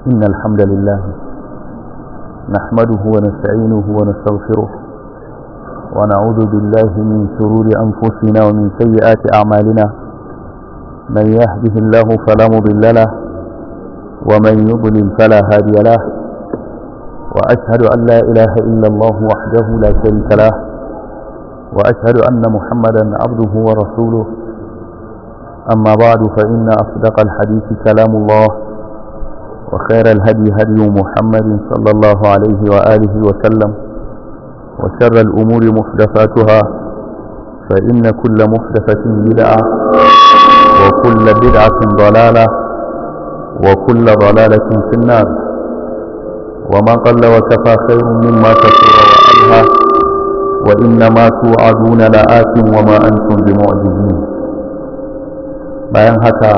إن الحمد لله نحمده ونستعينه ونستغفره ونعوذ بالله من شرور أنفسنا ومن سيئات أعمالنا من يهده الله فلا مضل له ومن يضلل فلا هادي له وأشهد أن لا إله إلا الله وحده لا شريك له وأشهد أن محمدا عبده ورسوله أما بعد فإن أصدق الحديث كلام الله وخير الهدي هدي محمد صلى الله عليه وآله وسلم وشر الأمور محدثاتها فإن كل محدثة بدعة وكل بدعة ضلالة وكل ضلالة في النار وما قل وكفى خير مما كثر وألهى وإنما توعدون لآت وما أنتم بمعجزين bayan haka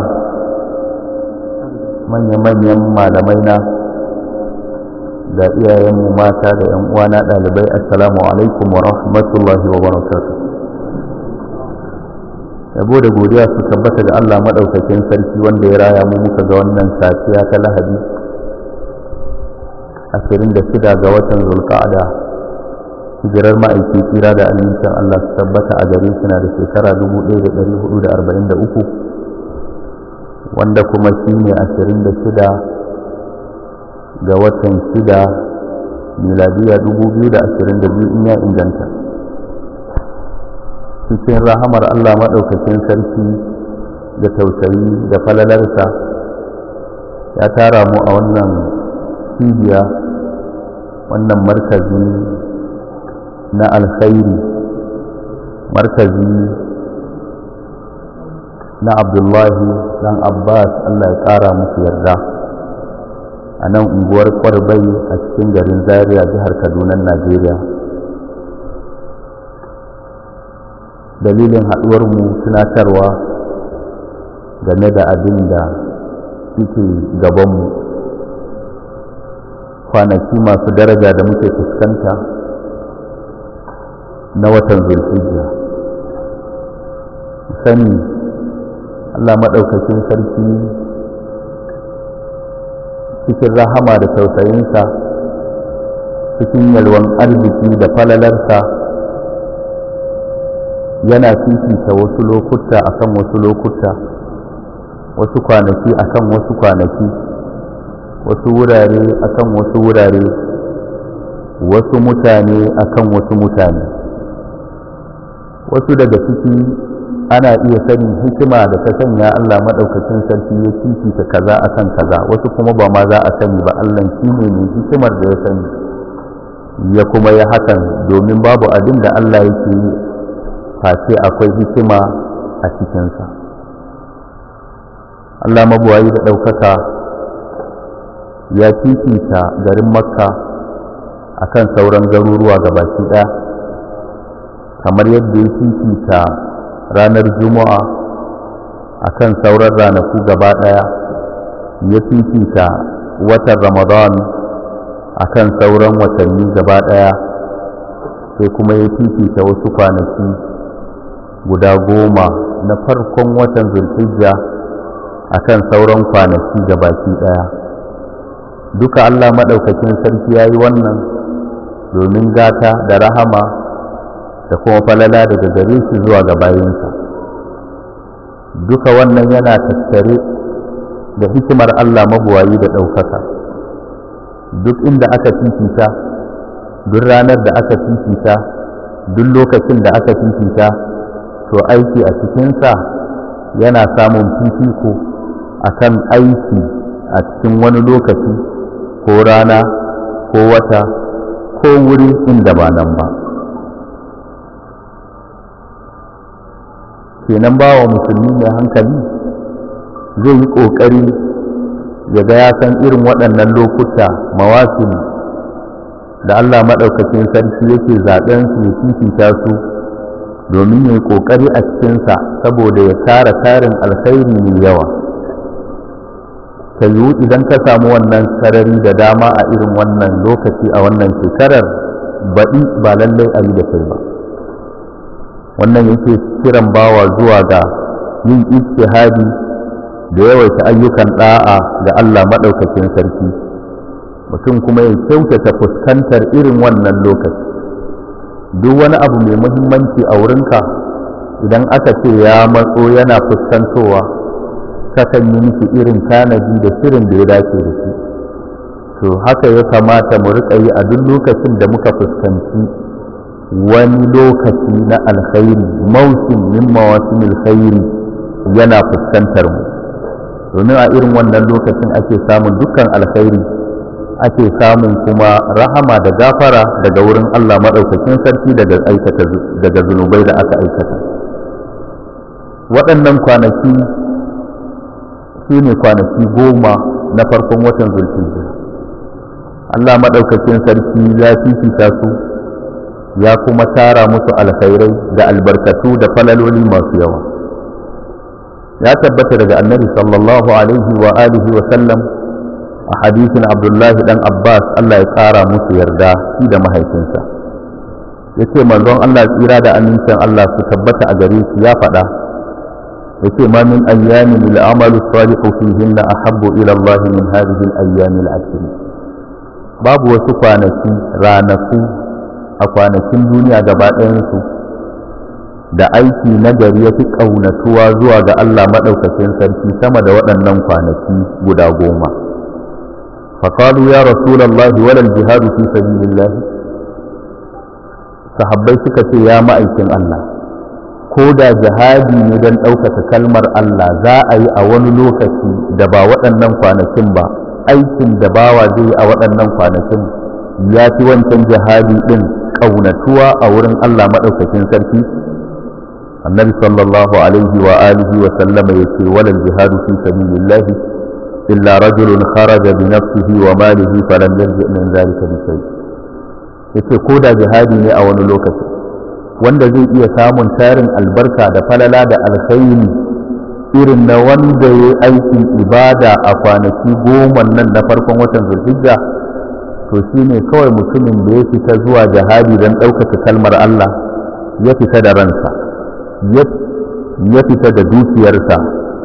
manya-manyan malamai na da iyayenmu mata da 'yan uwana ɗalibai assalamu alaikum wa rahmatullahi wa barakatuh yabo da godiya su tabbata ga Allah maɗaukakin sarki wanda ya raya mu muka ga wannan safiya ta lahadi 26 ga watan zulqa'ada hijirar ma'aiki tsira da amincin Allah su tabbata a gare shi na da shekara 1443 wanda kuma shi ne 26 ga watan 6 miladiya 2022 in ya inganta cikin rahamar Allah maɗaukakin sarki da tausayi da falalarsa ya tara mu a wannan cibiya wannan markazi na alkhairi markazi na abdullahi dan abbas allah ya ƙara musu yarda a nan unguwar kwarbai a cikin garin zaria jihar kaduna najeriya dalilin haɗuwarmu tunatarwa game da abin da suke gabanmu kwanaki masu daraja da muke fuskanta na watan zulhijja sani Allah maɗaukakin sarki cikin rahama da tausayinsa cikin yalwan arziki da falalarsa yana fifita wasu lokuta akan wasu lokuta wasu kwanaki akan wasu kwanaki wasu wurare akan wasu wurare wasu mutane akan wasu mutane wasu daga ciki ana iya sanin hikima da ta sanya Allah maɗaukacin sarki ya fifita kaza akan kaza wasu kuma ba ma za a sani ba Allah shi ne mai hikimar da ya sani ya kuma ya hakan domin babu abin da Allah yake yi face akwai hikima a cikinsa Allah mabuwayi da ɗaukaka ya fifita garin makka akan sauran garuruwa gabaki ɗaya kamar yadda ya fifita ranar juma'a akan sauran ranaku gaba ɗaya ya fifita watan ramadan akan sauran watanni gaba ɗaya sai kuma ya fifita wasu kwanaki guda goma na farkon watan zulhijja akan sauran kwanaki gabaki ɗaya duka allah maɗaukakin sarki ya yi wannan domin gata da rahama da kuma falala daga gare shi zuwa ga bayinsa duka wannan yana tattare da hikimar Allah mabuwayi da ɗaukaka duk inda aka fifita duk ranar da aka fifita duk lokacin da aka fifita to aiki a cikinsa yana samun fifiko akan aiki a cikin wani lokaci ko rana ko wata ko wuri inda ba nan ba kenan ba wa musulmi mai hankali zai yi ƙoƙari ya ga ya san irin waɗannan lokuta mawasin da Allah maɗaukakin sarki yake zaɓen su ya fifita su domin ya yi ƙoƙari a cikinsa saboda ya tara tarin alkhairi mai yawa ta yiwu idan ka samu wannan sarari da dama a irin wannan lokaci a wannan shekarar baɗi ba lallai a yi da kai ba wannan yake kiran bawa zuwa ga yin ijtihadi da yawaita ayyukan da'a ga Allah maɗaukakin sarki mutum kuma ya kyautata fuskantar irin wannan lokaci duk wani abu mai muhimmanci a wurinka idan aka ce ya matso yana fuskantowa kakan yi miki irin tanadi da shirin da ya dace da shi to haka ya kamata mu riƙa yi a duk lokacin da muka fuskanci wani lokaci na alkhairi mausim min mawasimil khairi yana fuskantar mu domin a irin wannan lokacin ake samun dukkan alkhairi ake samun kuma rahama da gafara daga wurin Allah maɗaukakin sarki daga aikata daga zunubai da aka aikata waɗannan kwanaki su ne kwanaki goma na farkon watan zulhijja Allah maɗaukakin sarki ya fifita su ya kuma tara musu alkhairai da albarkatu da falaloli masu yawa ya tabbata daga annabi sallallahu alaihi wa alihi wa sallam a hadisin abdullahi dan abbas Allah ya kara musu yarda shi da mahaifinsa ya ce manzon Allah tsira da amincin Allah su tabbata a gare shi ya faɗa ya ce ma min ayyamin al'amalu salihu fihinna ahabbu ila Allah min hadhihi al-ayyam al-ashr babu wasu kwanaki ranaku a kwanakin duniya gaba ɗayansu da aiki na gari ya fi ƙaunatuwa zuwa ga Allah maɗaukakin sarki sama da waɗannan kwanaki guda goma. faƙalu ya rasulallahi walal jihadu fi sabilillah sahabbai suka ce ya ma'aikin Allah ko da jihadi ne don ɗaukaka kalmar Allah za a yi a wani lokaci da ba waɗannan kwanakin ba aikin da bawa zai yi a waɗannan kwanakin ya fi wancan jihadi ɗin ƙaunatuwa a wurin Allah maɗaukakin sarki annabi sallallahu alaihi wa alihi wa sallama yace walal jihadu fi sabilillah illa rajulun kharaja bi nafsihi wa malihi falam yarji min zalika bi shay yace ko da jihadi ne a wani lokaci wanda zai iya samun tarin albarka da falala da alkhairi irin na wanda ya aikin ibada a kwanaki goma nan na farkon watan zulhijja to shine kawai mutumin da ya fita zuwa jihadi don ɗaukaka kalmar Allah ya fita da ransa ya fita da dukiyarsa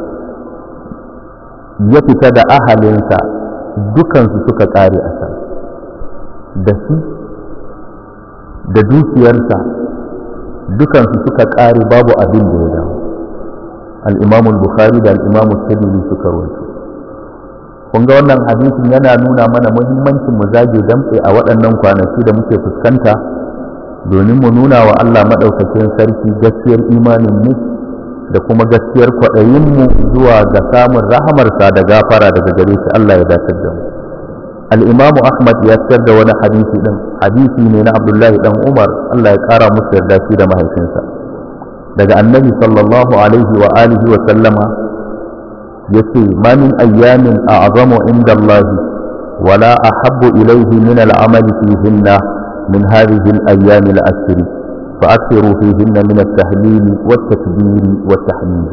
ya fita da ahalinsa dukansu suka ƙare a can da shi da dukiyarsa dukansu suka ƙare babu abin da ya dawo al'imamul bukhari da al'imamul tabili suka rawaito kun ga wannan hadisin yana nuna mana muhimmancin mu zage damtse a waɗannan kwanaki da muke fuskanta domin mu nuna wa Allah maɗaukakin sarki gaskiyar imanin mu da kuma gaskiyar kwaɗayinmu zuwa ga samun rahamarsa da gafara daga gare shi Allah ya dace da mu al-Imam Ahmad ya fitar da wani hadisi din hadisi ne na Abdullahi dan Umar Allah ya kara musu yarda shi da mahaifinsa daga Annabi sallallahu alaihi wa alihi wa sallama yace ma min ayyamin a'zamu inda Allah wala ahabbu ilayhi min al-amal fihinna من هذه الأيام العشر فأكثروا فيهن من التهليل والتكبير والتحميد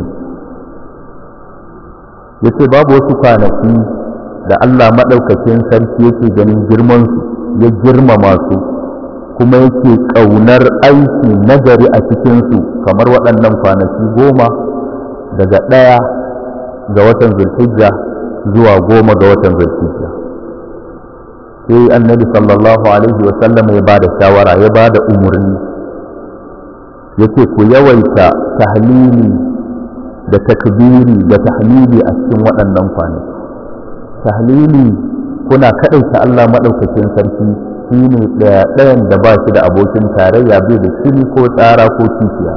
yace babu wasu kwanaki da Allah maɗaukakin sarki yake ganin girmansu ya girmama su kuma yake ƙaunar aiki nagari a cikinsu kamar waɗannan kwanaki goma daga ɗaya ga watan zulhijja zuwa goma ga watan zulhijja sai annabi sallallahu alaihi wa sallam ya bada shawara ya bada umarni yake ku yawaita tahlili da takbiri da tahmidi a cikin waɗannan kwanaki tahlili kuna kaɗaita Allah maɗaukakin sarki shine ɗaya ɗayan da ba shi da abokin tarayya bai da shiri ko tsara ko kishiya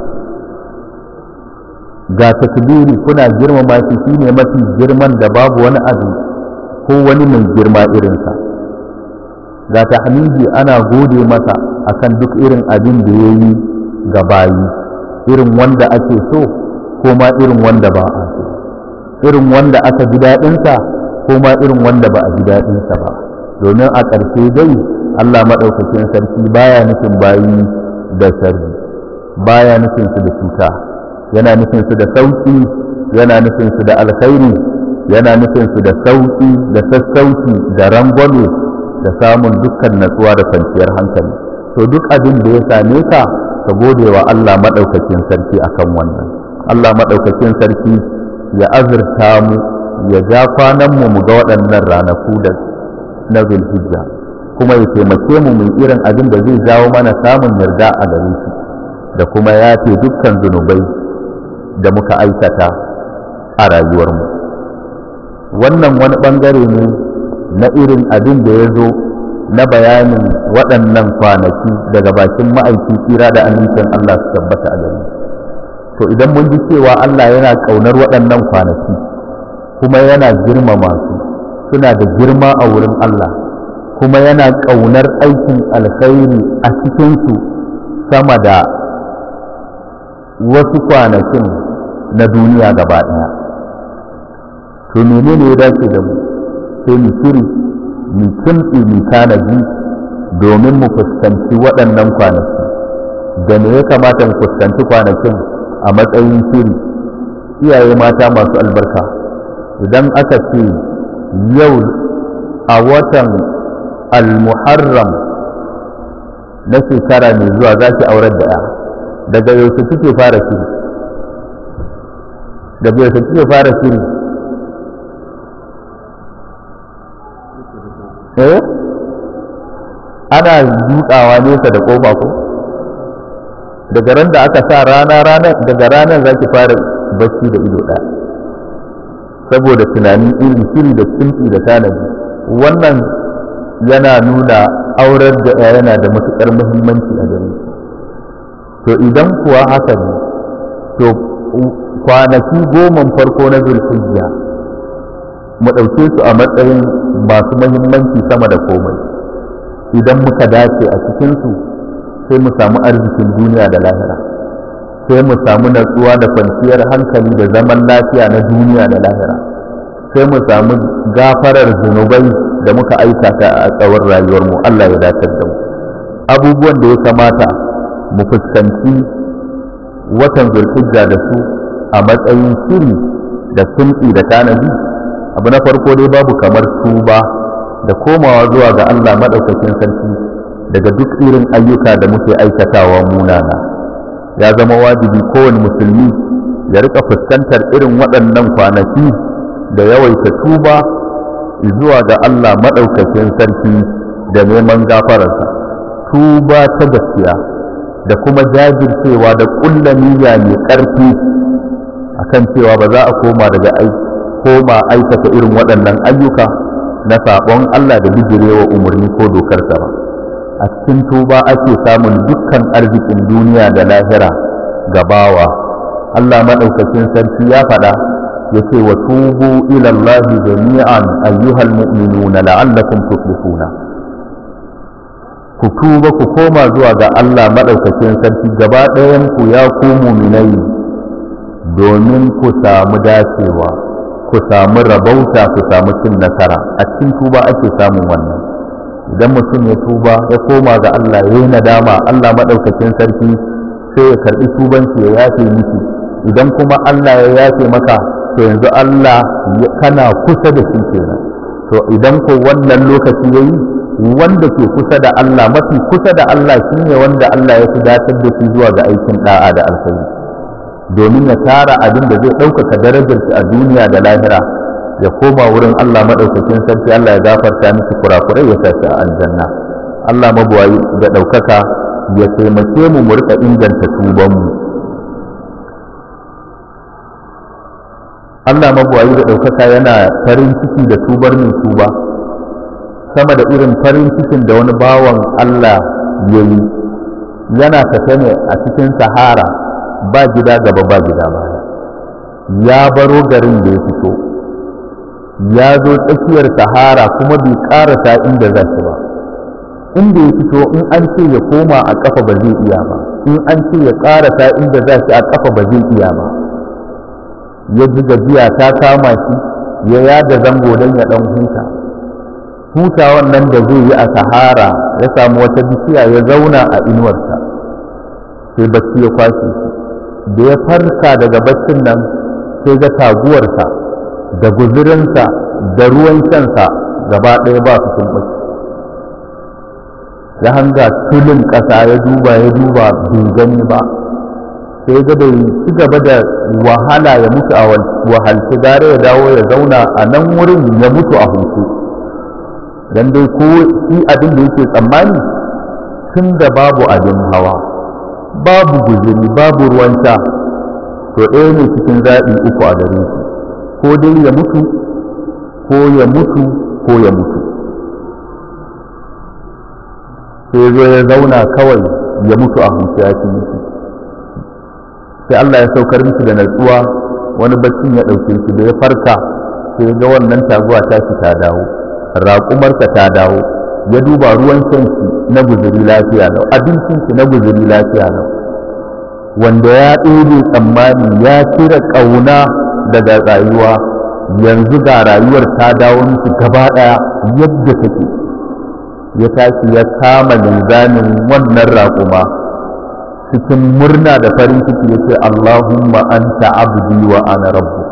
ga takbiri kuna girmama shi shine mafi girman da babu wani abu ko wani mai girma irinsa ga tahmidi ana gode masa akan duk irin abin da ya yi ga bayi irin wanda ake so ko ma irin wanda ba a so irin wanda aka ji daɗinsa ko ma irin wanda ba a ji daɗinsa ba domin a ƙarshe dai Allah maɗaukakin sarki baya nufin bayi da sharri baya nufin su da cuta yana nufin su da sauki yana nufin su da alkhairi yana nufin su da sauki da sassauci da rangwame da samun dukkan natsuwa da kwanciyar hankali to duk abin da ya same ka ka gode wa Allah maɗaukakin sarki akan wannan Allah maɗaukakin sarki ya azurta mu ya ja kwananmu mu ga waɗannan ranaku da na zulhijja kuma ya taimake mu mu irin abin da zai jawo mana samun yarda a gare shi da kuma yafe dukkan zunubai da muka aikata a rayuwarmu wannan wani ɓangare ne na irin abin da ya zo na bayanin waɗannan kwanaki daga bakin ma'aiki tsira da amincin Allah su tabbata a gare to idan mun ji cewa Allah yana ƙaunar waɗannan kwanaki kuma yana girmama su suna da girma a wurin Allah kuma yana ƙaunar aikin alkhairi a cikinsu sama da wasu kwanakin na duniya gaba ɗaya to menene ya dace da mu sai mu shiri mu kimtsi mu tanaji domin mu fuskanci waɗannan kwanaki da me ya kamata mu fuskanci kwanakin a matsayin shiri iyaye mata masu albarka idan aka ce yau a watan al-muharram na shekara mai zuwa za ki aurar da ya daga yaushe kike fara shiri daga yaushe kike fara shiri eh ana dukawa nesa da kofa ko daga ran da aka sa rana ranar daga ranar za ki fara bacci da ido ɗaya saboda tunani iri shiri da kimtsi da tanadi wannan yana nuna aurar da ya yana da matuƙar muhimmanci a gare to idan kuwa haka ne to kwanaki goma farko na zulhijja mu ɗauke su a matsayin masu muhimmanci sama da komai idan muka dace a cikinsu sai mu samu arzikin duniya da lahira sai mu samu natsuwa da kwanciyar hankali da zaman lafiya na duniya da lahira sai mu samu gafarar zunubai da muka aikata a tsawon rayuwarmu Allah ya datar da mu abubuwan da ya kamata mu fuskanci watan zulhijja da su a matsayin shiri da sulki da tanadi abu na farko dai babu kamar tuba da komawa zuwa ga Allah maɗaukakin sarki daga duk irin ayyuka da muke aikatawa munana ya zama wajibi kowane musulmi ya rika fuskantar irin waɗannan kwanaki da yawaita tuba zuwa ga Allah maɗaukakin sarki da neman gafararsa tuba ta gaskiya da kuma jajircewa da ƙulla niyya mai ƙarfi akan cewa ba za a koma daga aiki koma aikata irin waɗannan ayyuka na saɓon Allah da bijirewa umarni ko dokarsa ba a cikin tuba ake samun dukkan arzikin duniya da lahira gabawa Allah maɗaukakin sarki ya faɗa ya ce wa tubu ilallahi jami'an ayyuhal mu'minuna la'allakum tuflihuna ku tuba ku koma zuwa ga Allah maɗaukakin sarki gaba ɗayan ku ya ku muminai domin ku samu dacewa ku samu rabauta ku samu cin nasara a cikin tuba ake samun wannan idan mutum ya tuba ya koma ga Allah ya yi nadama Allah maɗaukakin sarki sai ya karɓi tubanci ya yafe miki idan kuma Allah ya yafe maka to yanzu Allah kana kusa da shi kenan to idan ko wannan lokaci ya yi wanda ke kusa da Allah mafi kusa da Allah shine wanda Allah ya fi datar da shi zuwa ga aikin da'a da alkhairi domin ya tara abin da zai ɗaukaka darajar shi a duniya da lahira ya koma wurin Allah maɗaukakin sarki Allah ya gafarta miki kurakurai ya sa shi a aljanna Allah mabuwayi da ɗaukaka ya taimake mu mu rika inganta tubanmu Allah mabuwayi da ɗaukaka yana farin ciki da tubar mai tuba sama da irin farin cikin da wani bawan Allah ya yi yana tafe ne a cikin sahara ba gida gaba ba gida baya ya baro garin da ya fito ya zo tsakiyar sahara kuma bai karasa inda za shi ba inda ya fito in an ce ya koma a ƙafa ba zai iya ba in an ce ya karasa inda za shi a ƙafa ba zai iya ba ya ji gajiya ta kama shi ya yada zango don ya ɗan huta hutawan nan da zai yi a sahara ya samu wata bishiya ya zauna a inuwarsa sai bacci ya kwashe shi da ya farka daga baccin nan sai ga taguwarsa da guzurinsa da ruwan shansa gaba ɗaya ba su sun ɓace ya hanga tulin ƙasa ya duba ya duba bai gani ba sai ga bai ci gaba da wahala ya mutu a wahalci gare ya dawo ya zauna a nan wurin ya mutu a hutu dan dai ko shi abin da yake tsammani tun da babu abin hawa babu guzuri babu ruwan sha to ɗaya ne cikin zaɓi uku a gare shi ko dai ya mutu ko ya mutu ko ya mutu sai zo ya zauna kawai ya mutu a hutu ya fi mutu sai Allah ya saukar mishi da natsuwa wani baccin ya ɗauke shi da ya farka sai ga wannan taguwa ta shi ta dawo raƙumarsa ta dawo ya duba ruwan shanki na guzuri lafiya lau abincinki na guzuri lafiya lau wanda ya ɗebe tsammani ya cire ƙauna daga rayuwa yanzu ga rayuwar ta dawo mishi gaba ɗaya yadda take ya tashi ya kama linzamin wannan raƙuma cikin murna da farin ciki ya ce Allahumma anta abdi wa ana rabbuk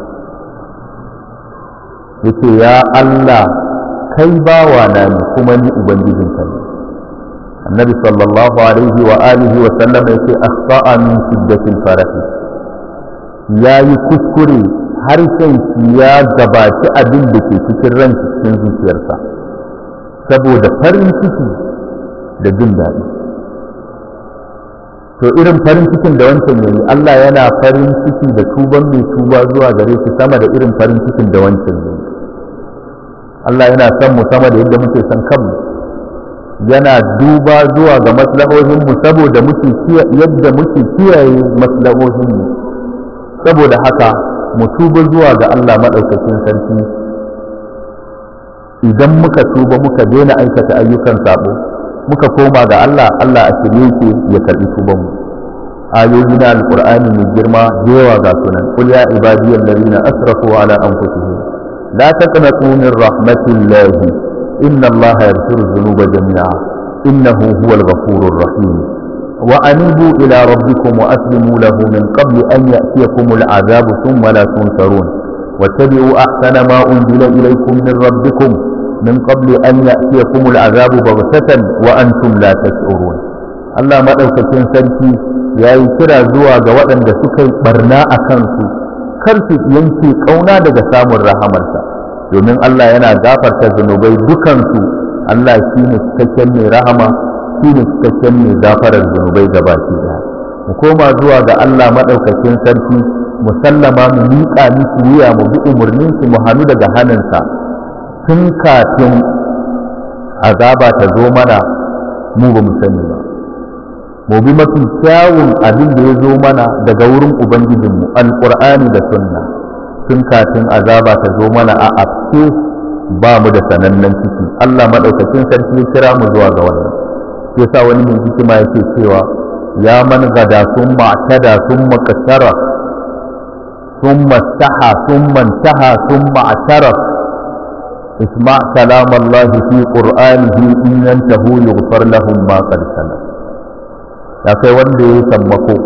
ya ce ya Allah kai bawa na ne kuma ni ubangijinka ne annabi sallallahu alaihi wa alihi wa sallam ya ce akhta'a min shiddatil farahi ya yi kuskure harshen shi ya gabaci abin da ke cikin ran cikin zuciyarsa saboda farin ciki da jin daɗi to irin farin cikin da wancan yayi Allah yana farin ciki da tuban mai tuba zuwa gare shi sama da irin farin cikin da wancan yayi Allah yana son mu sama da yadda muke son kanmu yana duba zuwa ga maslahohin mu saboda muke yadda muke kiyaye maslahohin mu saboda haka mu tuba zuwa ga Allah madaukakin sarki idan muka tuba muka daina aikata ayyukan sabo muka koma ga Allah Allah a shirye yake ya karbi tuban mu ayoyi na alqur'ani mai girma yawa ga sunan qul ya ibadiyal ladina asrafu ala anfusihim la taqnatu min rahmatillah inna Allah yaghfiru dhunuba jami'a innahu huwal ghafurur rahim wa anibu ila rabbikum wa aslimu lahu min qabli an ya'tiyakum al'adabu thumma la tunsarun واتبعوا أحسن ما أنزل إليكم من ربكم من قبل أن يأتيكم العذاب بغتة وأنتم لا تشعرون Allah maɗaukakin sarki ya yi kira zuwa ga waɗanda suka yi ɓarna a kansu kar su yanke ƙauna daga samun rahamarsa domin Allah yana gafarta zunubai dukansu Allah shi ne cikakken mai rahama shi ne cikakken mai gafarar zunubai ga baki ɗaya mu koma zuwa ga Allah maɗaukakin sarki mu sallama mu miƙa miki wuya mu bi umarnin shi mu hannu daga hannunsa tun kafin azaba ta zo mana mu ba mu sani ba mu bi mafi kyawun abin da ya zo mana daga wurin ubangijinmu alƙur'ani da sunna tun kafin azaba ta zo mana a afke ba mu da sanannen ciki Allah maɗaukakin sarki ya kira mu zuwa ga wannan yasa wani mai hikima yake cewa ya man gada sun ma'tada sun makasara ثم استحى ثم انتهى ثم اعترف اسمع كلام الله في قرآنه إن ينتهوا يغفر لهم ما قد سلف ya kai wanda ya sammako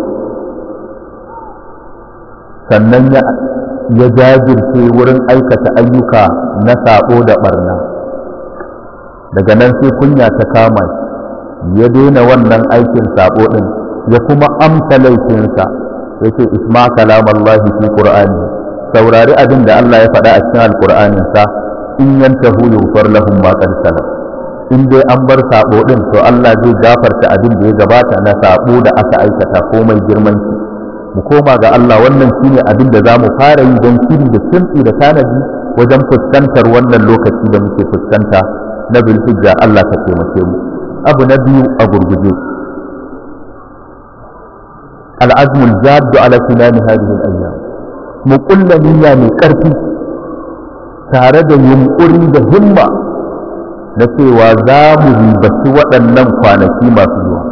sannan ya jajirce wurin aikata ayyuka na sabo da barna daga nan sai kunya ta kama shi ya daina wannan aikin sabo din ya kuma amsa laifinsa yake isma kalam Allah fi Qur'ani saurari abin da Allah ya faɗa a cikin Alƙur'anin sa in yantahu yughfar lahum ma qad salaf in dai an bar sabo din to Allah zai gafarta abin da ya gabata na sabo da aka aikata komai girman shi mu koma ga Allah wannan shine abin da zamu fara yi don shiri da kimtsi da tanadi wajen fuskantar wannan lokaci da muke fuskanta na bilhijja Allah ka taimake mu abu na biyu a gurguje العزم الجاد على تمام هذه الأيام مقل نية من كرفي tare da yunƙuri da himma na cewa za mu ribaci waɗannan kwanaki masu zuwa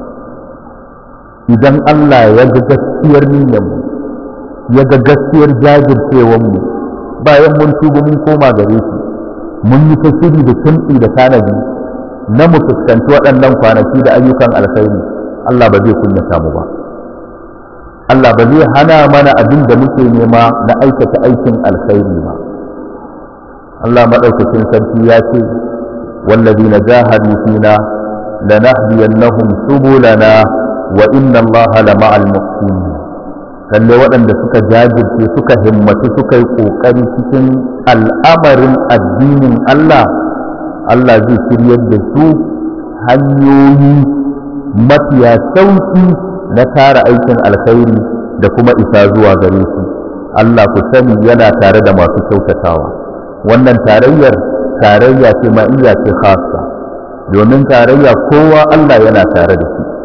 idan Allah ya ga gaskiyar niyyarmu ya ga gaskiyar jajircewarmu bayan mun tuba mun koma gare shi mun yi ta shiri da kimtsi da tanadi na mu fuskanci waɗannan kwanaki da ayyukan alkhairi Allah ba zai kunyata mu ba Allah ba zai hana mana abin da muke nema na aikata aikin alkhairi ba Allah maɗaukakin sarki ya ce wallazi na jahadu fina lanahdiyannahum subulana wa inna allaha la ma'al muhsinin lalle waɗanda suka jajirce suka himmatu suka yi ƙoƙari cikin al'amarin addinin Allah Allah zai shiryar da su hanyoyi mafiya sauki na tara aikin alkhairi da kuma isa zuwa gare su Allah ku sani yana tare da masu kyautatawa wannan tarayyar tarayya ce ma'iyya ce khassa domin tarayya kowa Allah yana tare da shi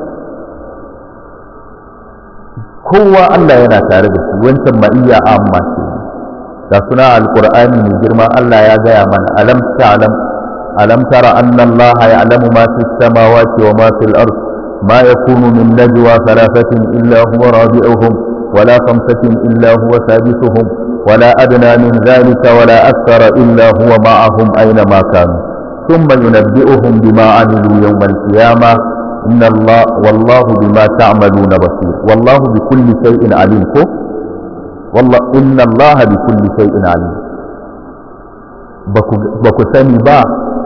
kowa Allah yana tare da shi wancan ma'iyya amma ce da suna alqur'ani mai girma Allah ya gaya mana alam ta'lam alam tara anna Allah ya'lamu ma fi samawati wa ma fil ard ma yakunu min najwa thalathatin illa huwa rabi'uhum ولا خمسة إلا هو سادسهم ولا أدنى من ذلك ولا أكثر إلا هو معهم أينما كانوا ثم ينبئهم بما عملوا يوم القيامة إن الله والله بما تعملون بصير والله بكل شيء عليم والله إن الله بكل شيء عليم baku sani ba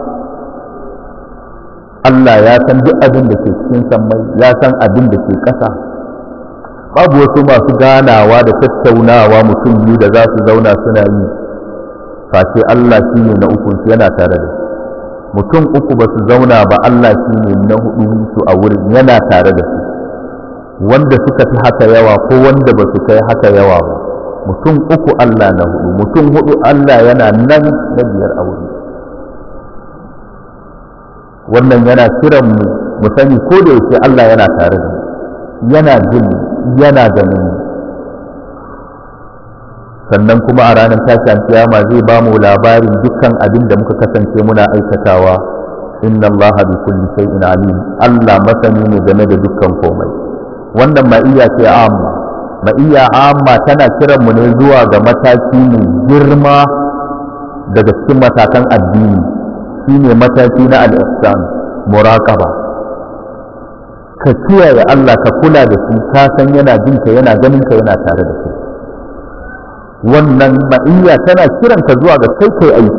Allah ya san duk abin da ke cikin sammai ya san abin da ke ƙasa babu wasu masu ganawa da tattaunawa mutum biyu da za su zauna suna yi face Allah shi ne na uku yana tare da mutum uku ba su zauna ba Allah shi ne na hudu su a wurin yana tare da su wanda suka fi haka yawa ko wanda ba su kai haka yawa ba mutum uku Allah na hudu mutum hudu Allah yana nan na biyar a wuri wannan yana kiran mu mu sani ko da yake Allah yana tare da mu yana jin yana ganin sannan kuma a ranar tashin kiyama zai ba mu labarin dukkan abin da muka kasance muna aikatawa inna allaha bi kulli shay'in alim Allah masani ne game da dukkan komai wannan ma'iyya ce amma ma'iyya amma tana kiran mu ne zuwa ga mataki mai girma daga cikin matakan addini shine mataki na al-ihsan muraqaba ka kiyaye Allah ka kula da shi ka san yana jin ka yana ganin ka yana tare da kai wannan ma'iyya tana kiran ka zuwa ga kai kai aiki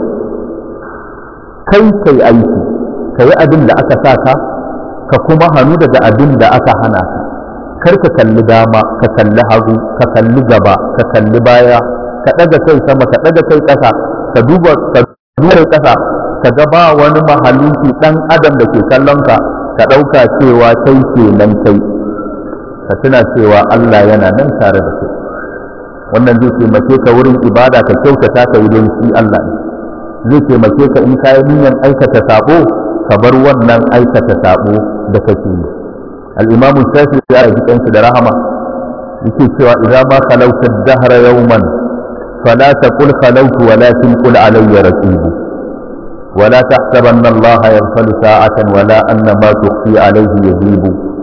kai kai aiki ka yi abin da aka sa ka ka kuma hannu daga abin da aka hana ka kar ka kalli dama ka kalli hagu ka kalli gaba ka kalli baya ka ɗaga kai sama ka ɗaga kai ƙasa ka duba ka duba ƙasa ka ga ba wani mahaluki ɗan adam da ke kallon ka ka ɗauka cewa kai ke nan kai ka tuna cewa Allah yana nan tare da kai wannan zai taimake ka wurin ibada ka kyautata ka yi don shi Allah ne zai taimake ka in kayi niyyar aikata sabo ka bar wannan aikata sabo da kake yi al-imamu shafi ya yi kansa da rahama yake cewa idza ma khalawta ad-dahra yawman fala taqul khalawtu walakin qul alayya raqibu ولا تحسبن الله يغفل ساعة ولا أن ما تخفي عليه يذيب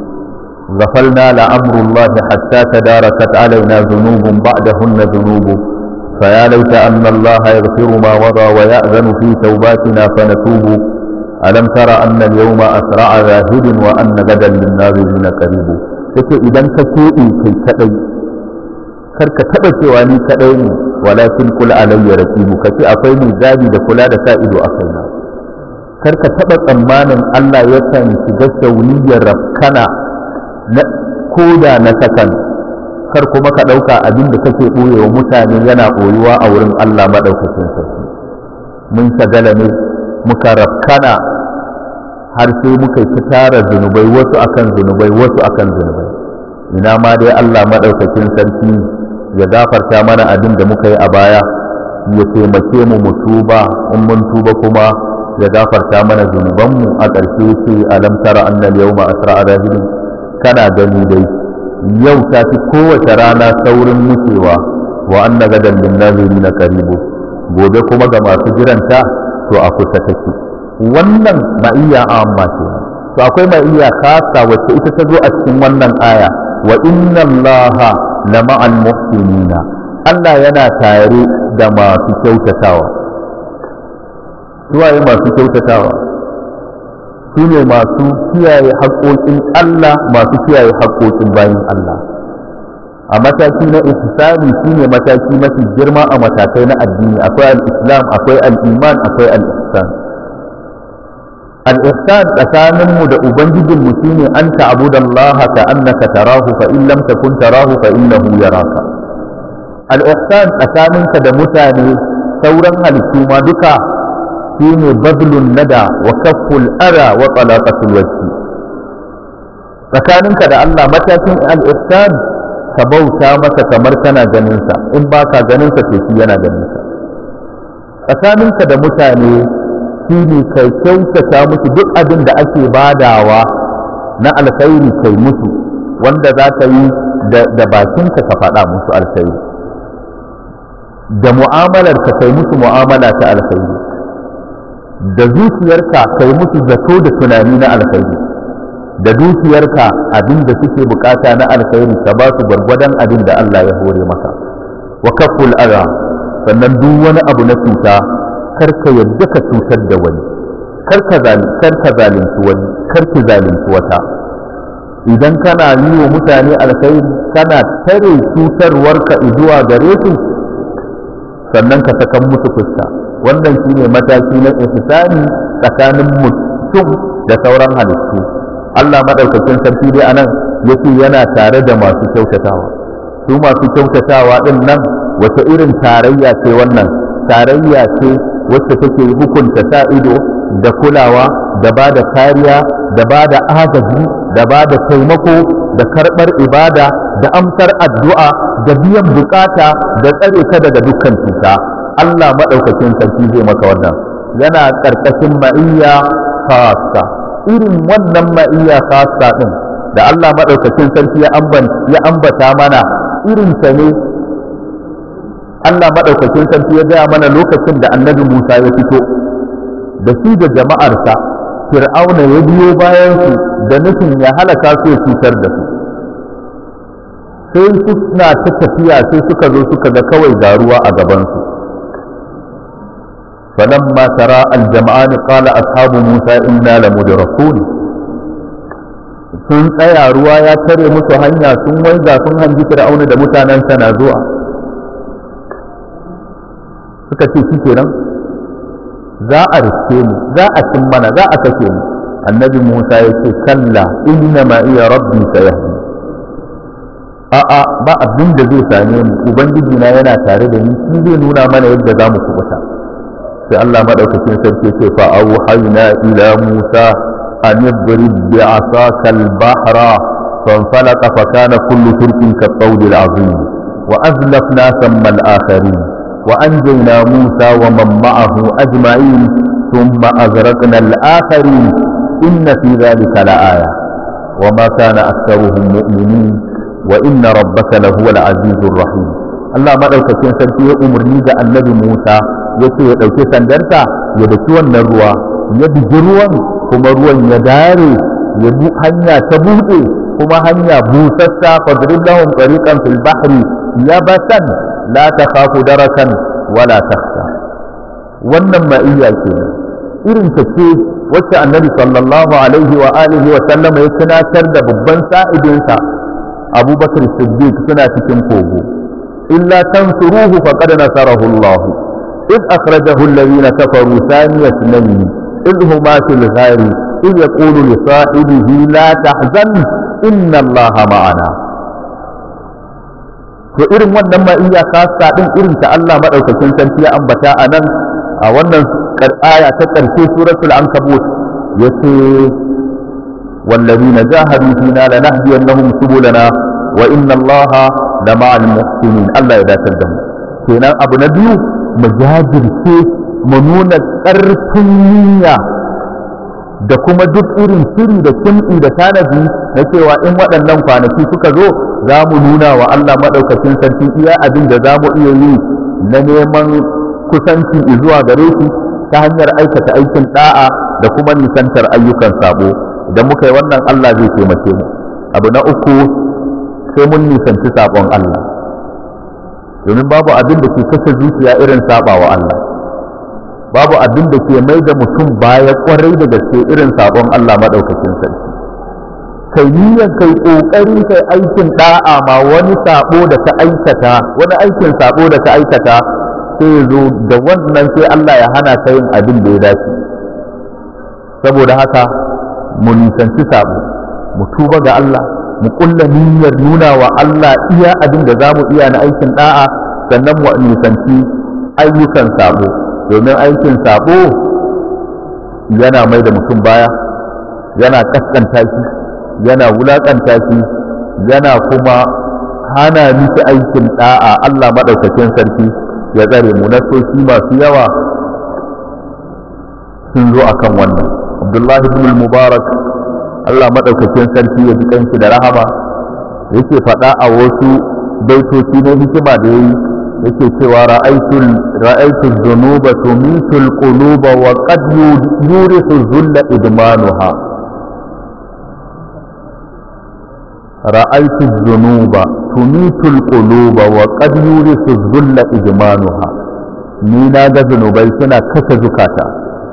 غفلنا لأمر الله حتى تداركت علينا ذنوب بعدهن ذنوب فيا ليت أن الله يغفر ما مضى ويأذن في توباتنا فنتوب ألم تر أن اليوم أسرع ذاهب وأن غدا للناظرين قريب take idan ka keɓe kai kaɗai kar ka taɓa cewa ni kaɗai ne walakin kula alayya raqibu kace akwai mai gadi da kula da sa ido a kaina kar ka taɓa tsammanin Allah yakan shiga shauniyar rafkana na koda na sakan kar kuma ka ɗauka abin da kake ɓoyewa mutane yana ɓoyuwa a wurin Allah maɗaukakin sarki mun shagala ne muka rafkana har sai muka ci tara zunubai wasu akan zunubai wasu akan zunubai ina ma dai Allah maɗaukakin sarki ya gafarta mana abin da muka yi a baya ya taimake mu mu tuba in mun tuba kuma ya gafarta mana zunubanmu a ƙarshe ce alam tara annal yawma asra rahilin kana gani dai yau ta fi kowace rana saurin wucewa wa anna gadan lin nazirina qaribu gobe kuma ga masu jiranta to a kusa take wannan ma'iyya amma ce to akwai ma'iyya khasa wacce ita ta zo a cikin wannan aya wa inna allaha la ma'al muhsinina Allah yana tare da masu kyautatawa suwaye masu kyautatawa su ne masu kiyaye haƙoƙin Allah masu kiyaye haƙoƙin bayan Allah a mataki na ihsani shine mataki mafi girma a matakai na addini akwai al-islam akwai al-iman akwai al-ihsan al-ihsan tsakaninmu da ubangijinmu shine an ta'budallaha ka annaka tarahu fa in lam takun tarahu fa innahu yaraka al-ihsan tsakaninka da mutane sauran halittu ma duka shine badlun nada wa kafful ara wa talaqatul wajhi tsakaninka da Allah matakin al-ihsan ka bauta masa kamar kana ganin sa in baka ganin sa to shi yana ganin sa tsakaninka da mutane shi ne kai kyautata musu duk abin da ake badawa na alkhairi kai musu wanda za ka yi da bakinka ka faɗa musu alkhairi da mu'amalar ka kai musu mu'amala ta alkhairi da zuciyarka kai musu zato da tunani na alkhairi da dukiyarka abin da suke bukata na alkhairi ka ba su gwargwadon abin da Allah ya hore maka wa kaful ara sannan duk wani abu na cuta karka yadda ka cutar da wani karka zalunci wani karki zalunci wata idan kana yi wa mutane alkhairi kana tare cutarwarka zuwa gare su sannan ka sakan musu fuska wannan shine mataki na ihsani tsakanin mutum da sauran halittu Allah madaukakin sarki dai anan yace yana tare da masu kyautatawa su masu kyautatawa din nan wata irin tarayya ce wannan tarayya ce wacce take hukunta sa ido da kulawa da ba da kariya da ba da agaji da ba da taimako da karɓar ibada da amsar addu'a da biyan bukata da tsare ka daga dukkan cuta Allah maɗaukakin sarki zai maka wannan yana ƙarƙashin ma'iyya khassa irin wannan ma'iyya khassa ɗin da Allah maɗaukakin sarki ya ambata mana irin ta ne Allah maɗaukakin sarki ya gaya mana lokacin da annabi Musa ya fito da shi da jama'arsa fir'auna ya biyo bayansu da nufin ya halaka su ya cutar da su sai suna ta tafiya sai suka zo suka ga kawai ga ruwa a gabansu فلما ترى الجمعان قال أصحاب موسى إنا لمدركون sun tsaya ruwa ya tare musu hanya sun waiga sun hanji fir'auna da mutanensa na zuwa suka ce shi kenan za a riske mu za a cin mana za a kashe mu annabi musa ya ce kalla inna ma iya rabbi sayahdi a'a ba abin da zai same mu ubangiji na yana tare da ni shi zai nuna mana yadda za mu kubuta sai Allah madaukakin sarki ce fa auhayna ila musa an yadrib bi asaka al-bahra فانفلق فكان كل فرق كالطود العظيم وأزلفنا ثم الآخرين وأنجينا موسى ومن معه أجمعين ثم أغرقنا الآخرين إن في ذلك لآية وما كان أكثرهم مؤمنين وإن ربك لهو العزيز الرحيم Allah maɗaukakin sarki ya umarni da annabi Musa ya ce ya ɗauki sandarsa ya daki wannan ruwa ya bigi ruwan kuma ruwan ya dare ya hanya ta buɗe kuma hanya busassa fadrib lahum tariqan fil bahri yabasan la takhafu darakan wala takhsha wannan ma'iyya ce irin ta ce wacce annabi sallallahu alaihi wa alihi wa sallama ya tunatar da babban sa'idinsa abubakar siddiq suna cikin kogo illa tansuruhu faqad nasarahu allah إذ أخرجه الذين كفروا ثاني اثنين إذ هما في الغار إذ يقول لصاحبه لا تحزن إن الله معنا to irin wannan ma iya kasa din irin ta Allah madaukakin sarki ya ambata a nan a wannan aya ta karshe suratul ankabut yace wallazina jahadu fina lanahdiyannahum subulana wa inna Allaha la ma'al muhsinin Allah ya dace da mu kenan abu na biyu mu jajirce mu nuna ƙarfin niyya da kuma duk irin shiri da kimtsi da tanadi na cewa in waɗannan kwanaki suka zo za mu nuna wa Allah maɗaukacin sarki iya abin da za mu iya yi na neman kusanci zuwa gare shi ta hanyar aikata aikin ɗa'a da kuma nisantar ayyukan sabo idan muka yi wannan Allah zai taimake mu abu na uku sai mun nisanci sabon Allah domin babu abin da ke kashe zuciya irin saba wa Allah babu abin da ke mai da mutum baya kwarai da gaske irin sabon Allah maɗaukakin sarki kai niyyar kai kokari kai aikin da'a ma wani sabo da ka aikata wani aikin sabo da ka aikata sai zo da wannan sai Allah ya hana ka yin abin da ya dace saboda haka mu nisanci sabo mu tuba ga Allah mu kulla niyyar nuna wa Allah iya abin da zamu iya na aikin da'a sannan mu nisanci ayyukan sabo domin aikin sabo yana mai da mutum baya yana kaskanta shi yana wulakanta shi yana kuma hana miki aikin da'a Allah madaukakin sarki ya tsare mu nasoshi masu yawa sun zo akan wannan Abdullahi ibn al-Mubarak Allah madaukakin sarki ya ji kanshi da rahama yake faɗa a wasu baitoci na hikima da yayi yake cewa ra'aytul ra'aytu dhunuba tumitu al-quluba wa qad yurithu dhulla idmanuha ra'aytu dhunuba tumitu al-quluba wa qad yurithu dhulla idmanuha ni na ga zunubai suna kashe zukata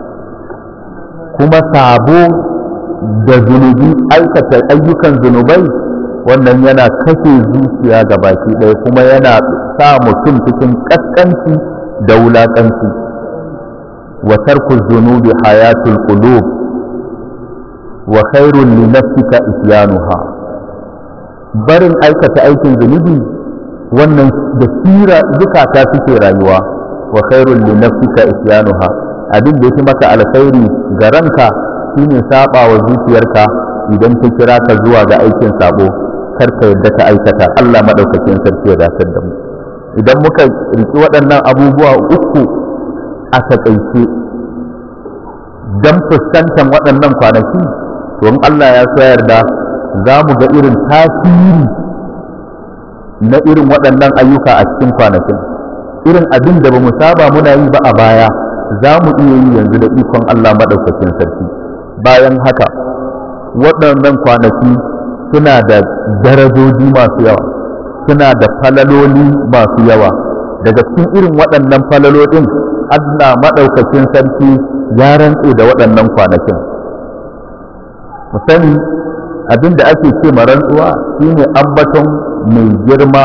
kuma sabo da zunubi aikata ayyukan zunubai wannan yana kashe zuciya ga baki ɗaya kuma yana sa mutum cikin ƙasƙanci da wulaƙanci wa tarku zunubi hayatul qulub wa khairun li nafsika isyanuha barin aikata aikin zunubi wannan da sira zukata suke rayuwa wa khairun li nafsika isyanuha abin da yake maka alkhairi ga ranka shine saba wa zuciyarka idan ta kira ka zuwa ga aikin sabo kar ka yadda ka aikata Allah madaukakin sarki ya dakatar da mu idan muka riki waɗannan abubuwa uku a takaice dan fuskantar waɗannan kwanaki to in Allah ya so yarda za mu ga irin tasiri na irin waɗannan ayyuka a cikin kwanakin irin abin da ba mu saba muna yi ba a baya za mu iya yi yanzu da ikon Allah maɗaukakin sarki bayan haka waɗannan kwanaki suna da darajoji masu yawa suna da falaloli masu yawa daga cikin irin waɗannan falalolin Allah maɗaukakin sarki ya rantse da waɗannan kwanakin mu sani abin da ake ce ma rantsuwa shine ambaton mai girma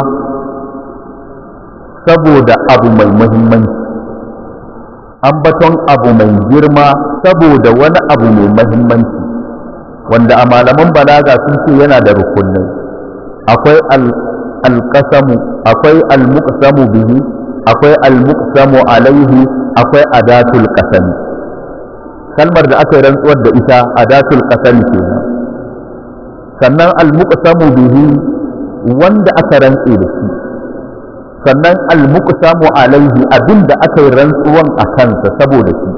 saboda abu mai muhimmanci ambaton abu mai girma saboda wani abu mai mahimmanci wanda a malaman balaga sun ce yana da rukunai akwai alƙasamu akwai almuqsamu bihi akwai almuqsamu alaihi akwai adatul qasami kalmar da aka yi rantsuwar da ita adatul qasami kenan sannan almuqsamu bihi wanda aka rantse da shi sannan almuqsamu alaihi abinda aka yi rantsuwan a kansa saboda shi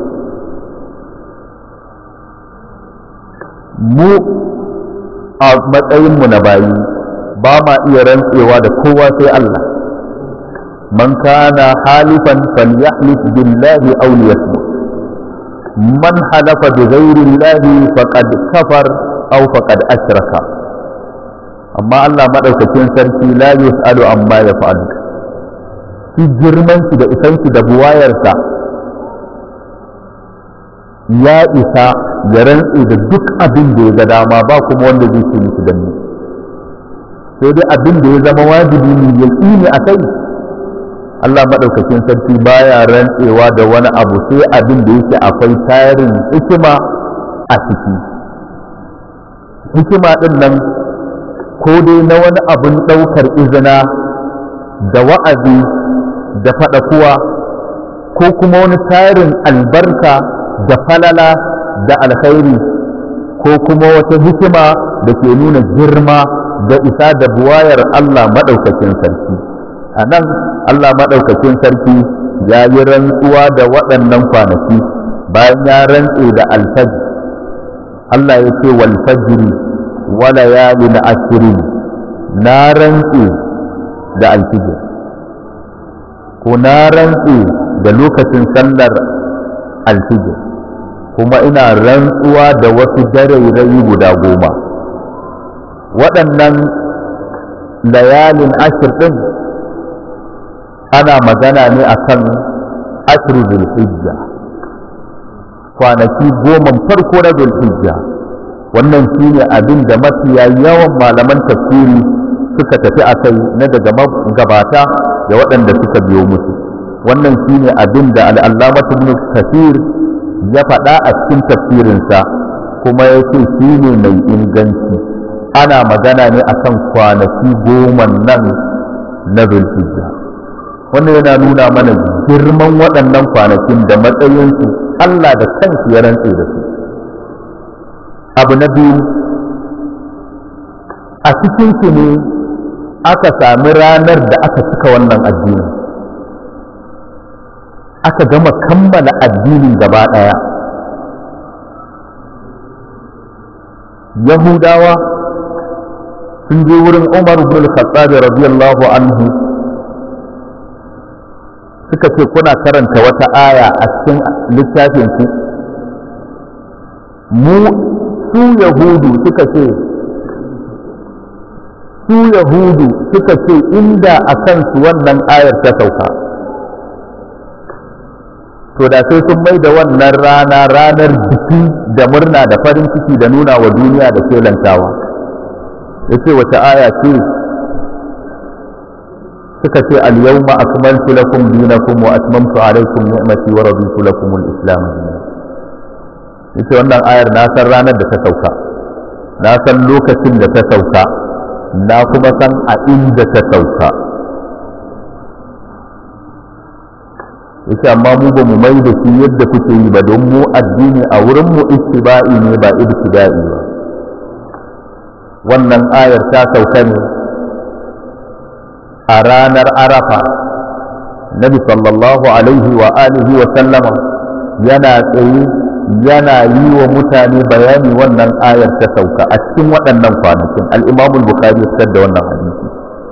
mu a matsayinmu na bayi ba ma iya rantsewa da kowa sai Allah man kana halifan falyahlif billahi aw liyasmut man halafa bi ghairi llahi faqad kafar aw faqad ashraka amma Allah madaukakin sarki la yus'alu amma yaf'alu shi girman shi da isan shi da buwayarsa ya isa ya rantse da duk abin da ya ga dama ba kuma wanda zai ce miki danni sai dai abin da ya zama wajibi ne ya ne a kai Allah maɗaukakin sarki baya rantsewa da wani abu sai abin da yake akwai tarin hikima a ciki hikima ɗin nan ko dai na wani abin ɗaukar izina da wa'azi da faɗakuwa ko kuma wani tarin albarka da falala da alkhairi ko kuma wata hikima da ke nuna girma da isa da buwayar Allah maɗaukakin sarki a nan Allah maɗaukakin sarki ya yi rantsuwa da waɗannan kwanaki bayan ya rantse da alfajir Allah ya ce wal fajri wa layalin ashirin na rantse da alfijir ko na rantse da lokacin sallar alfijir kuma ina rantsuwa da wasu darairayi guda goma waɗannan layalin ashir ɗin ana magana ne akan ashir zulhijja kwanaki goman farko na zulhijja wannan shine abin da mafiya yawan malaman tafsiri suka tafi a kai na daga gabata da waɗanda suka biyo musu wannan shine abin da al'allamatu ibn kathir ya faɗa a cikin tafsirinsa kuma ya ce shi ne mai inganci ana magana ne akan kwanaki goma nan na zulhijja wannan yana nuna mana girman waɗannan kwanakin da matsayinsu Allah da kansu ya rantse da su abu na biyu a cikinsu ne aka sami ranar da aka cika wannan addini aka gama kammala addinin gaba ɗaya yahudawa sun je wurin umar ibn al-khattab radiyallahu anhu suka ce kuna karanta wata aya a cikin littafin ku mu su yahudu suka ce su yahudu suka ce inda a kansu wannan ayar ta sauka to da sai sun mai da wannan rana ranar biki da murna da farin ciki da nuna wa duniya da kelantawa ya ce wata aya ce suka ce al-yawma akmaltu lakum dinakum wa atmamtu alaykum ni'mati wa raditu lakum al-islam yace wannan ayar na san ranar da ta sauka na san lokacin da ta sauka na kuma san a inda ta sauka yace amma mu ba mu mai da shi yadda kuke yi ba don mu addini a wurin mu ittiba'i ne ba ibtida'i ba wannan ayar ta sauka ne a ranar arafa nabi sallallahu alaihi wa alihi wa sallama yana tsaye yana yi wa mutane bayani wannan ayar ta sauka a cikin waɗannan kwanakin al-imamul bukhari ya fitar da wannan hadisi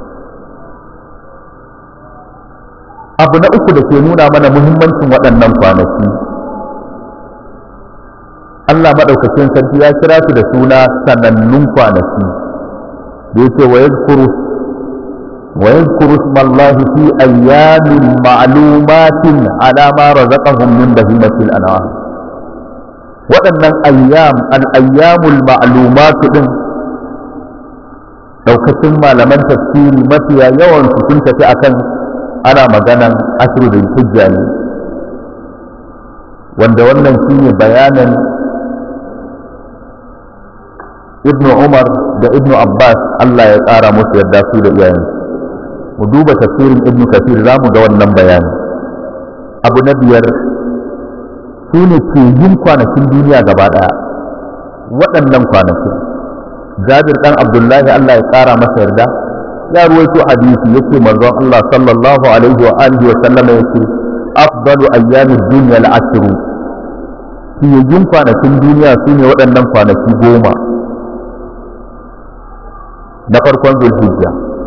abu na uku da ke nuna mana muhimmancin waɗannan kwanaki Allah maɗaukacin sarki ya kira su da suna sanannun kwanaki da yake wa yadhkuru wa yadhkuru ismallahi fi ayyamin ma'lumatin ala ma razaqahum min bahimatil an'am waɗannan ayyam al-ayyamul ma'lumatu din daukacin malaman tafsiri mafiya yawan su sun tafi akan ana maganan ashiru da hijja ne wanda wannan shine bayanan ibnu umar da ibnu abbas allah ya tsara musu yadda su da iyayensu mu duba tafsirin ibnu kafir za mu ga wannan bayani abu na biyar su ne ke yin kwanakin duniya gaba ɗaya waɗannan kwanakin jabir ɗan abdullahi allah ya tsara masa yarda ya ruwaito hadisi yace manzon Allah sallallahu alaihi wa alihi wa sallama yace afdalu ayyamid dunya al-ashru fiyayyun kwanakin duniya su ne waɗannan kwanaki goma na farkon zulhijja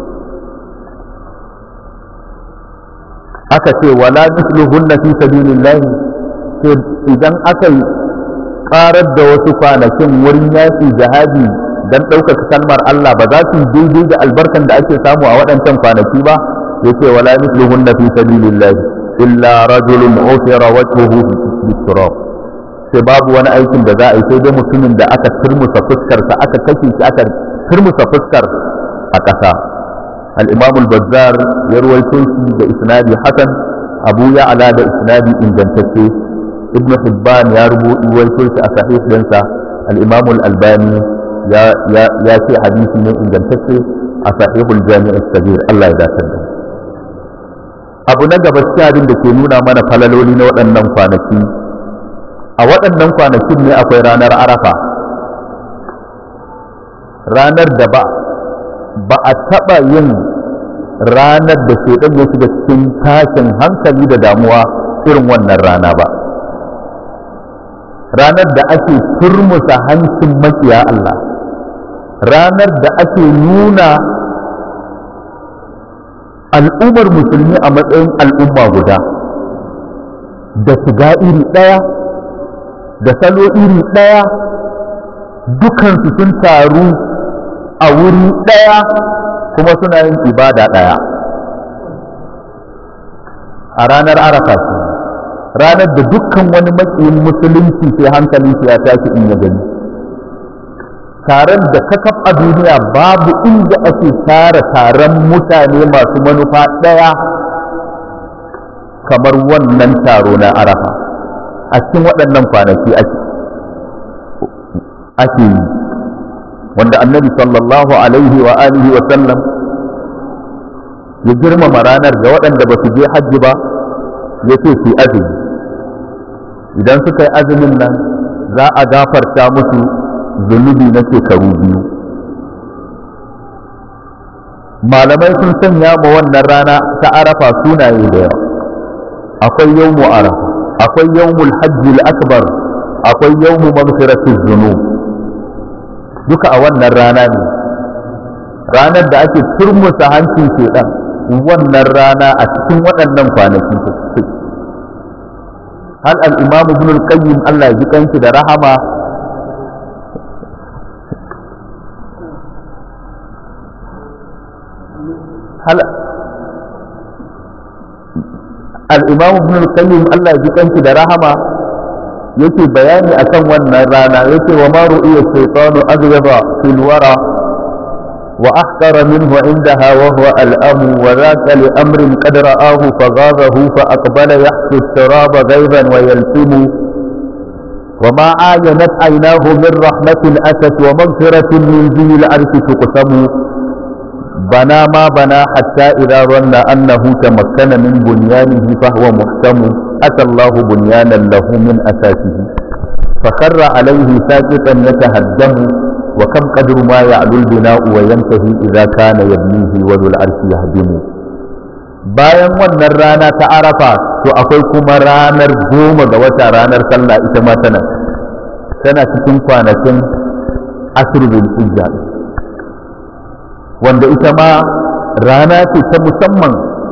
aka ce wala misluhunna fi sabilillah sai idan aka yi karar da wasu kwanakin wurin yaki jihadi dan ɗaukaka kalmar Allah ba za su daidai da albarkan da ake samu a waɗancan kwanaki ba yace wala misluhunna fi sabilillah illa rajulun ufira wajhuhu biturab sai babu wani aikin da za a yi sai dai mutumin da aka turmusa fuskarsa aka kashe shi aka turmusa fuskar a ƙasa al-imam al-bazzar ya ruwaito shi da isnadi hasan abu ya'la da isnadi ingantacce ibn hibban ya ruwaito shi a sahih dinsa al-imam al-albani ya ce hadisi ne ingantacce a sahihul jami'ar sabir Allah ya dace da abu na gaba cikin abin da ke nuna mana falaloli na waɗannan kwanaki a waɗannan kwanakin ne akwai ranar arafa ranar da ba ba a taɓa yin ranar da shaidan ya shiga cikin tashin hankali da damuwa irin wannan rana ba ranar da ake turmusa hancin makiya Allah ranar da ake nuna al'ummar musulmi a matsayin al'umma guda da shiga iri ɗaya da salo iri ɗaya dukansu sun taru a wuri ɗaya kuma suna yin ibada ɗaya a ranar arafa ranar da dukkan wani makiyin musulunci sai hankali ya tashi in ya gani taron da kakaf a duniya babu inda ake tara taron mutane masu manufa ɗaya kamar wannan taro na arafa a cikin waɗannan kwanaki ake yi wanda annabi sallallahu alaihi wa alihi wa sallam ya girmama ranar ga waɗanda ba su je hajji ba ya ce su azumi idan suka yi azumin nan za a gafarta musu zunubi na shekaru biyu malamai sun sanya ma wannan rana ta arafa sunaye da yawa akwai yawmu arafa akwai yawmul hajji akbar akwai yawmu maghfiratiz zunub duka a wannan rana ne ranar da ake turmusa hancin shedan wannan rana a cikin waɗannan kwanaki hal al-imam ibn al-qayyim Allah ya ji kanki da rahama hal al-imam ibn al-qayyim Allah ya ji kanki da rahama yake bayani akan wannan rana yake wa ma ru'iya shaytanu agyaba fil wara wa ahqara minhu indaha wa huwa al-am wa dhaka li amrin qad ra'ahu faghazahu fa aqbala yahsu at-turaba ghayban wa yaltimu وما عاينت عيناه من رحمة أتت ومغفرة من ذي العرش تقسم بنى ما بنى حتى إذا ظن أنه تمكن من بنيانه فهو محكم أتى الله بنيانا له من أساسه فخر عليه ساقطا يتهدم وكم قدر ما يعلو البناء وينتهي إذا كان يبنيه وذو العرش يهدم bayan wannan rana ta arafa to akwai kuma ranar goma ga wata ranar sallah ita ma tana tana cikin kwanakin ashirin hijja wanda ita ma rana ce ta musamman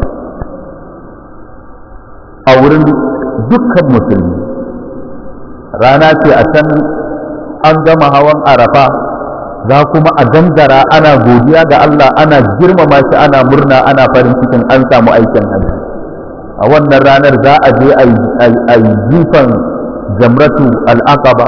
a wurin dukkan musulmi rana ce a can an gama hawan arafa za kuma a gangara ana godiya ga Allah ana girmama shi ana murna ana farin cikin an samu aikin hajji a wannan ranar za a je a yi jifan jamratu al'aqaba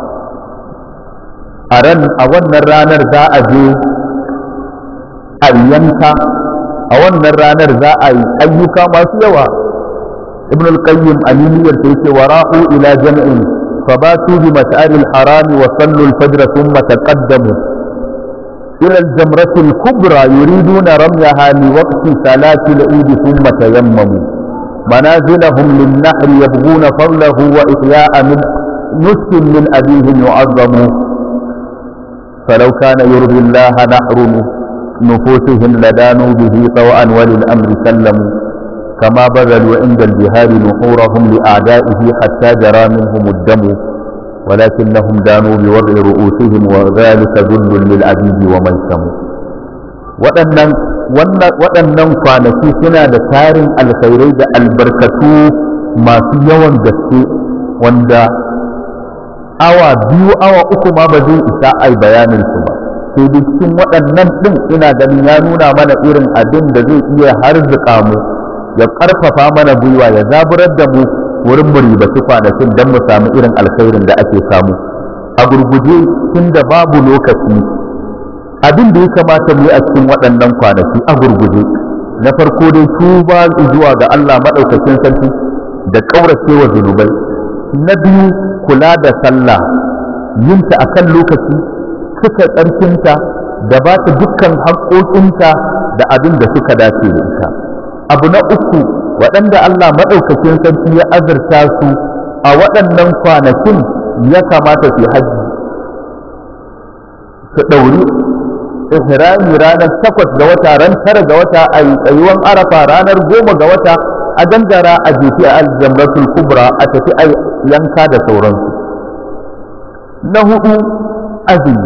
a ran a wannan ranar za a je a yanka a wannan ranar za a yi ayyuka masu yawa ibn al-qayyim aliniyar ta yake wara'u ila jam'in فباتوا بمشعر الحرام وصلوا الفجر ثم تقدموا إلى الجمرة الكبرى يريدون رميها لوقت صلاة العيد ثم تيمموا منازلهم للنحر يبغون فضله وإحياء من نسك من أبيهم يعظم فلو كان يرضي الله نحر نفوسهم لدانوا به طوعا وللأمر سلموا كما بذلوا عند الجهاد نحورهم لأعدائه حتى جرى منهم الدم ولكنهم دانوا بوضع رؤوسهم وذلك ذل للعبيد ومن سموا waɗannan kwanaki suna da tarin alkhairai da albarkatu masu yawan gaske wanda awa biyu awa uku ma ba zai isa ai bayanin su ba sai dai cikin waɗannan ɗin ina ganin ya nuna mana irin abin da zai iya harzuka mu ya ƙarfafa mana gwiwa ya zaburar da mu wurin mu ribaci kwanakin don mu samu irin alkhairin da ake samu a gurguje tun da babu lokaci abin da ya kamata mu yi a cikin waɗannan kwanaki a gurguje na farko dai tuba zuwa ga Allah maɗaukakin sarki da ƙauracewa zunubai na biyu kula da sallah yinta a kan lokaci cika tsarkinta da ba ta dukkan haƙoƙinta da abin da suka dace da ita abu na uku waɗanda Allah maɗaukakin sarki ya azurta su a waɗannan kwanakin ya kamata su hajji su ɗauri ihrami ranar takwas ga wata ran tara ga wata a yi tsayuwan arafa ranar goma ga wata a gangara a jefi a aljamratul kubra a tafi a yanka da sauransu na hudu azumi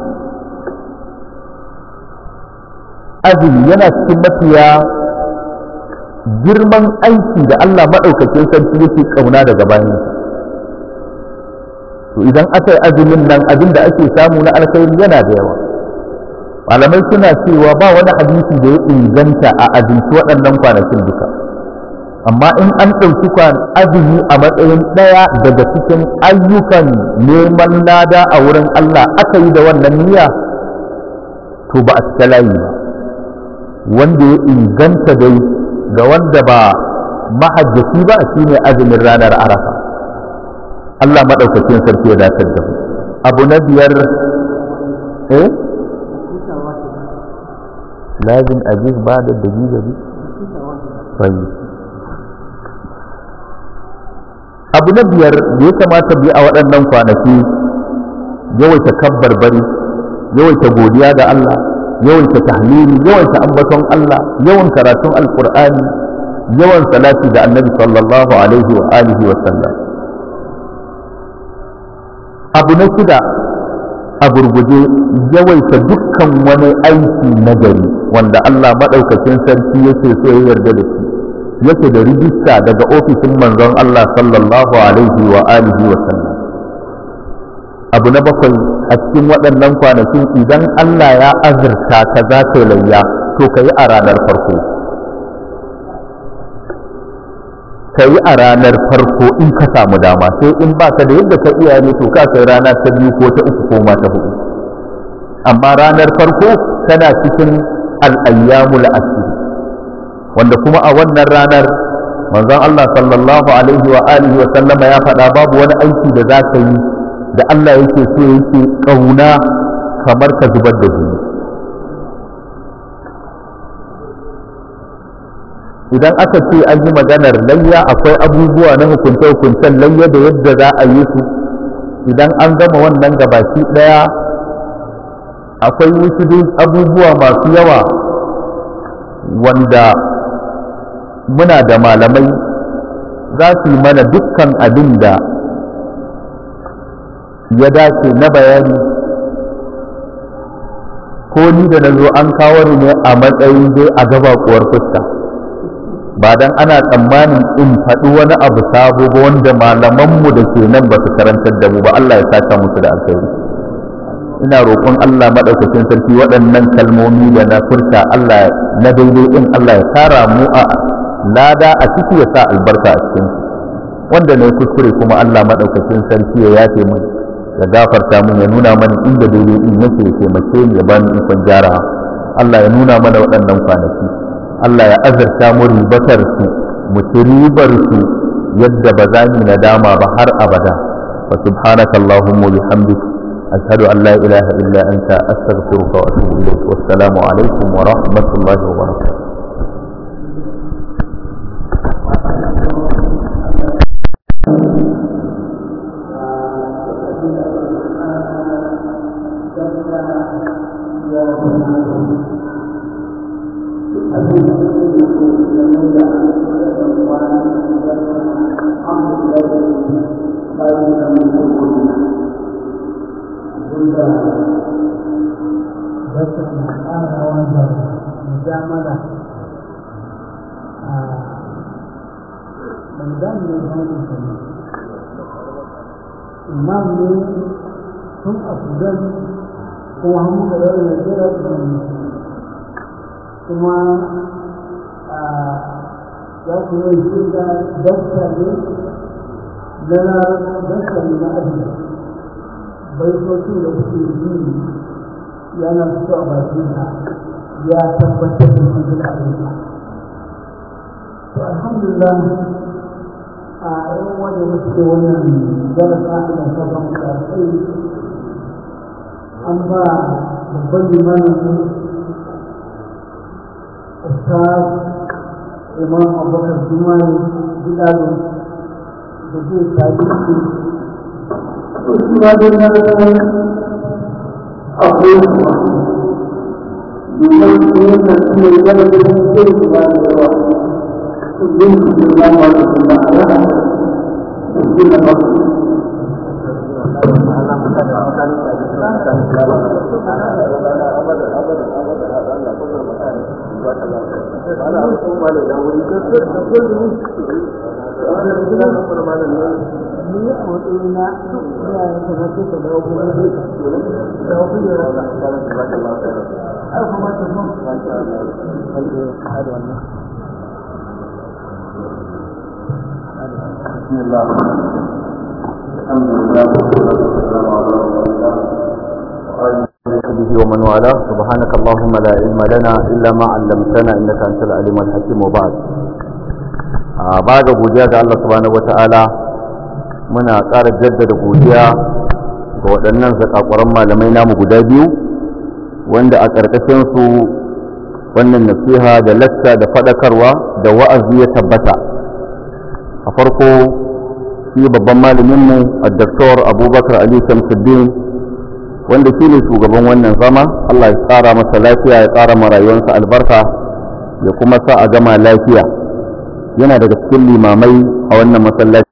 azumi yana cikin mafiya girman aiki da Allah maɗaukakin sarki yake ƙauna daga bayan to idan aka yi azumin nan abin da ake samu na alkhairi yana da yawa malamai suna cewa ba wani hadisi da ya inganta a azumci waɗannan kwanakin duka amma in an ɗauki azumi a matsayin ɗaya daga cikin ayyukan neman lada a wurin Allah aka yi da wannan niyya to ba a cika layi ba wanda ya inganta dai ga wanda ba mahajjaci ba shine azumin ranar arafa Allah maɗaukacin sarki ya datar da mu abu na biyar eh lazim aziz ba da dalili bi abu na biyar da ya kamata bi a waɗannan kwanaki yawaita kabbar bari yawaita godiya ga Allah yawaita tahlili yawaita ambaton Allah yawan karatun alqur'ani yawan salati ga annabi sallallahu alaihi wa alihi wa sallam abu na shida a gurguje yawaita dukkan wani aiki na gari wanda Allah maɗaukakin sarki yake so ya yarda da shi yake da rijista daga ofishin manzon Allah sallallahu alaihi wa alihi wa sallam abu na bakwai a cikin waɗannan kwanakin idan Allah ya azurta ka za ka layya to ka yi a ranar farko ka yi a ranar farko in ka samu dama sai in ba ka da yadda ka iya ne to ka kai rana ta biyu ko ta uku ko ma ta hudu amma ranar farko tana cikin al'ayyamul asiri wanda kuma a wannan ranar manzon Allah sallallahu alaihi wa alihi wa sallama ya faɗa babu wani aiki da za ka yi da Allah yake so yake ƙauna kamar ka zubar da jini idan aka ce an yi maganar layya akwai abubuwa na hukunce-hukuncen layya da yadda za a yi su idan an gama wannan gabaki ɗaya akwai wasu abubuwa masu yawa wanda muna da malamai za su yi mana dukkan abin da ya dace na bayani ko ni da na zo an kawo ni ne a matsayin dai a gaba kuwar fuska ba dan ana tsammanin in faɗi wani abu sabo ba wanda malamanmu da ke nan ba su karantar da mu ba Allah ya saka musu da alkhairi ina roƙon Allah maɗaukacin sarki waɗannan kalmomi da na furta Allah na daidai ɗin Allah ya tara mu a lada a ciki ya sa albarka a cikin wanda ne kuskure kuma Allah maɗaukacin sarki ya yafe mu ya gafarta mun ya nuna mana inda daidai ɗin yake ya taimake ni ya bani ikon gyara Allah ya nuna mana waɗannan kwanaki Allah ya azurta mu ribatar su mu ci ribar su yadda ba za mu nadama ba har abada fa subhanaka allahumma bihamdik ashhadu an la ilaha illa anta astaghfiruka wa atubu ilayk wassalamu alaikum wa rahmatullahi wa barakatuh imam ne tun a sudan kuma hannu da yau da jira kuma ya ku yi shi da dasta ne na dasta ne na ajiye baitocin da kuke yi yana fito a bakinsa ya tabbatar da shi da abinsa to alhamdulillah a yan wanda muke wannan darasa da sabon kai an ba babban limanin ustaz imam abubakar jumani gidado da zai tabi su su ma dai na san akwai kuma domin su yi na su ne gaba da su zai su ba da yawa su zai su zai ba ma da su ba a yana su na ba su ni a matsayina ina yin tabbata da dawo kuma ne da kuma da ai kuma ta mun بسم الله الحمد لله والصلاة والسلام على رسول الله به ومن والاه سبحانك اللهم لا علم لنا إلا ما علمتنا إنك أنت العليم الحكيم وبعد بعد godiya ga Allah subhanahu wata'ala muna ƙara jaddada godiya ga waɗannan zakakuran malamai namu guda biyu wanda a ƙarƙashinsu wannan nasiha da lacca da faɗakarwa da wa'azi ya tabbata a farko shi babban malaminmu a daktar abubakar ali shamsuddin wanda shi ne shugaban wannan zama allah ya tsara masa lafiya ya tsara ma rayuwarsa albarka ya kuma sa a gama lafiya yana daga cikin limamai a wannan masallaci